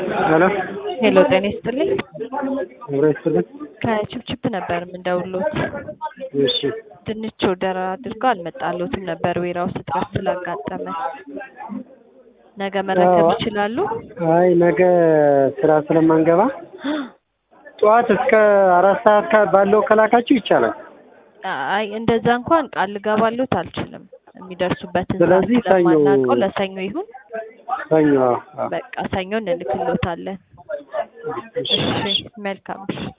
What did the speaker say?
ሄሎ ሄሎ ጤና ይስጥልኝ። አብሮ ይስጥልኝ። ከችፕችፕ ነበር የምንደውሎት። እሺ ድንች ኦርደር አድርገው አልመጣሎትም ነበር ዌራ ውስጥ እጥረት ስላጋጠመ። ነገ መረከብ አዎ። ይችላሉ? አይ ነገ ስራ ስለማንገባ ጠዋት እስከ አራት ሰዓት ካ- ባለው ከላካችሁ ይቻላል። አይ እንደዛ እንኳን ቃል ልገባሎት አልችልም። የሚደርሱበትን ሰዓት ስለዚህ ሰኞ- ስለማናውቀው ለሰኞ ይሁን። ሰኞ አዎ፣ አዎ። በቃ ሰኞ እንልክሎታለን። እሺ እሺ መልካም እሺ